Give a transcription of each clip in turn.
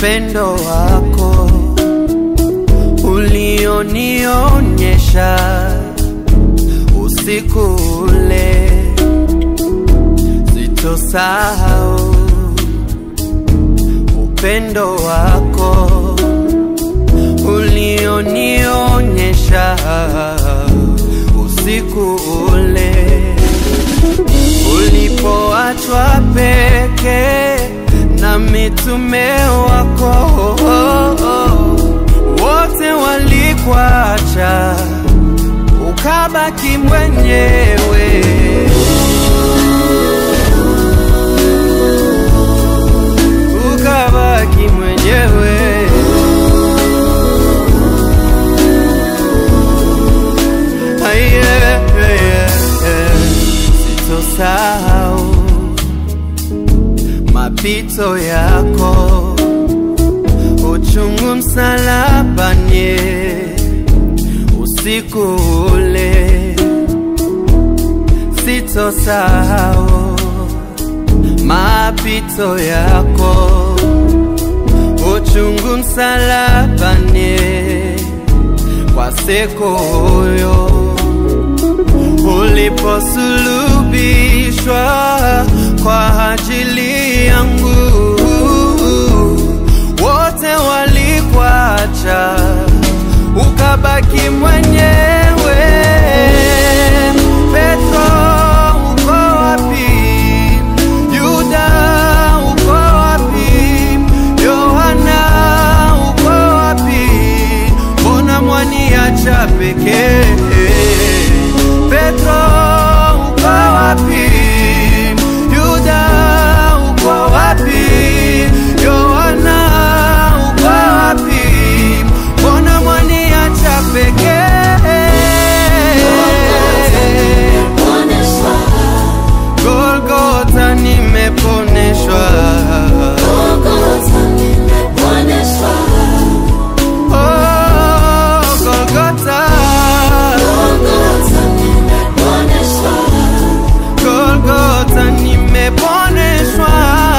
upendo wako ulionionyesha usiku ule, sitosahau upendo wako ulionionyesha usiku ule ulipoachwa peke na mitume wako wote walikuacha ukabaki mwenyewe ukabaki mwenyewe Aye, aye, aye. sitosahau mapito yako uchungu msalabani usiku ule sitosahau mapito yako uchungu msalabani kwa siku huyo uliposulubishwa kwa ajili yangu wote walikuacha ukabaki mwenyewe petro uko wapi yuda uko wapi yohana uko wapi mbona mwaniacha pekee petro uko wapi yuda uko wapi yohana uko wapi mbona mwaniacha pekee golgota nimeponeshwa oh, golgota golgota nimeponeshwa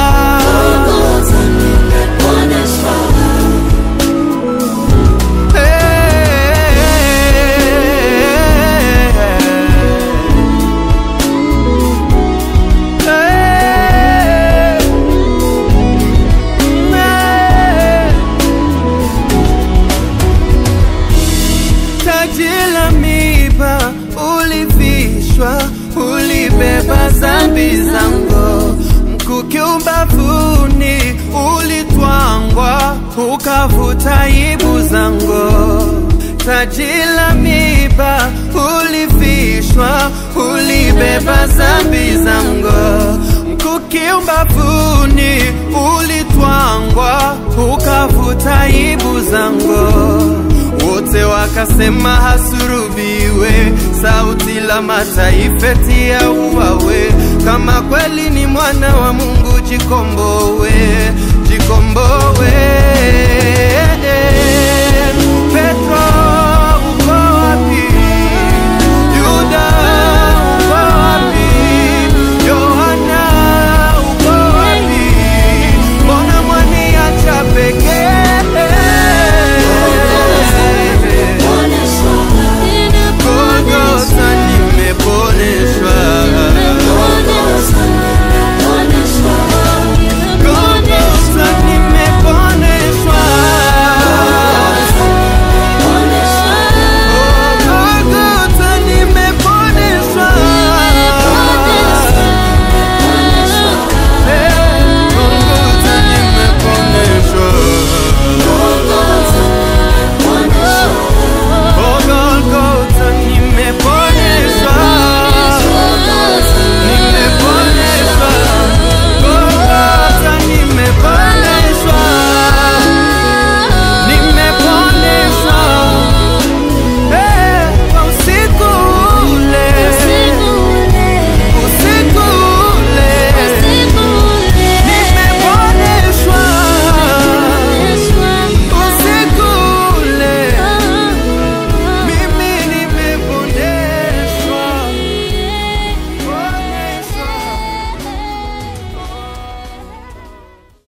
taji la miba ulivishwa, ulibeba zambi zangu, mkuki ubavuni ulitwangwa, ukavuta aibu zangu. Taji la miba ulivishwa, ulibeba zambi zangu, mkuki ubavuni ulitwangwa, ukavuta aibu zangu wote wakasema hasurubiwe, sauti la mataifa tia uwawe. Kama kweli ni mwana wa Mungu, jikombowe, jikombowe.